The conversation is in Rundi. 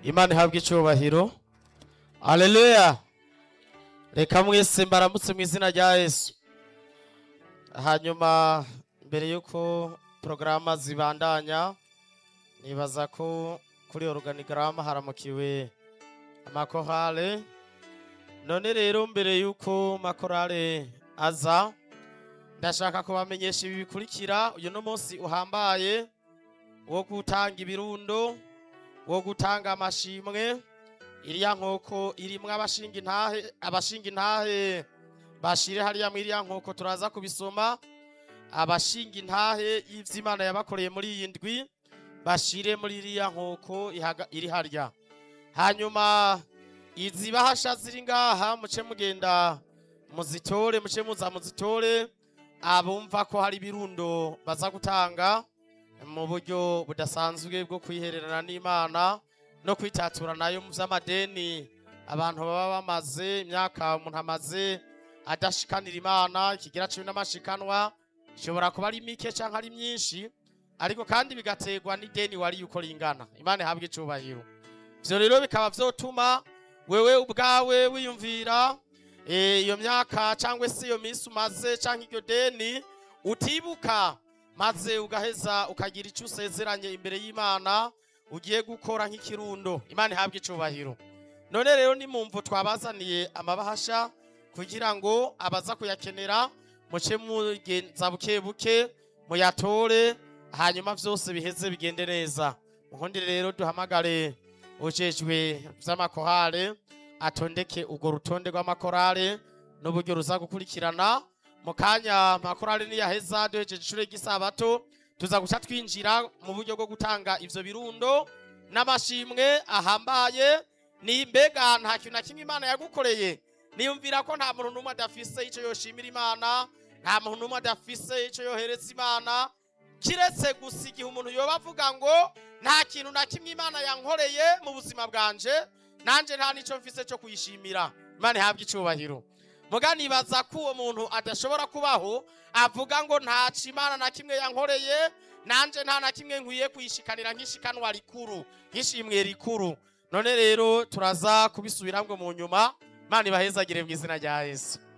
imana ihabwa icyubahiro aleluya reka mwese mbaramutse mu izina rya yesu hanyuma mbere y'uko porogaramu zibandanya nibaza ko kuri organigramu haramukiwe amakorale none rero mbere y'uko makorale aza ndashaka kubamenyesha ibi bikurikira uyu no munsi uhambaye wo gutanga ibirundo wo gutanga amashimwe iriya nkoko irimwo abashinga intahe abashinga intahe bashire hariya mu iriya nkoko turaza kubisoma abashinga intahe y'ivy'imana yabakoreye muri iyi ndwi bashire muri iriya nkoko ihaga- iri harya hanyuma izi bahasha ziri ngaha muce mugenda muzitore muce muza muzitore abumva ko hari ibirundo baza gutanga mu buryo budasanzwe bwo kwihererana n'imana no kwitatura nayo mu vy'amadeni abantu baba bamaze imyaka umuntu amaze adashikanira imana ikigira cumi n'amashikanwa ishobora kuba ari mike canke ari myinshi ariko kandi bigaterwa n'ideni wari uko ringana imana ihabwe icubahiro ivyo rero bikaba vyotuma wewe ubwawe wiyumvira eh, iyo myaka cyangwa se iyo minsi umaze cyangwa iryo deni utibuka maze ugaheza ukagira icyo usezeranye imbere y'imana ugiye gukora nk'ikirundo imana ihabwe icubahiro none rero ni mumvu twabazaniye amabahasha kugira ngo abaza kuyakenera muce mugenza buke buke muyatore hanyuma vyose biheze bigende neza ubundi rero duhamagare ujejwe vy'amakorale atondeke urwo rutonde rw'amakorale n'uburyo ruza gukurikirana mu kanya amakorale niyaheza duhejeje ishure ry'isabato tuza guca twinjira mu buryo bwo gutanga ivyo birundo n'amashimwe ahambaye ni mbega nta kintu na kimwe imana yagukoreye niyumvira ko nta muntu n'umwe adafise ico yoshimira imana nta muntu n'umwe adafise ico yohereza imana kiretse gusa igihe umuntu yoba avuga ngo nta kintu na kimwe imana yankoreye mu buzima bwanje nanje nta nico mfise cyo kuyishimira imana ihabwe icubahiro muga nibaza ko uwo muntu adashobora kubaho avuga ngo ntaco imana na kimwe yankoreye nanje nta na kimwe nkwiye kuyishikanira nk'ishikanwa rikuru nk'ishimwe rikuru none rero turaza kubisubiramwo mu nyuma imana ibahezagire mu izina rya yesu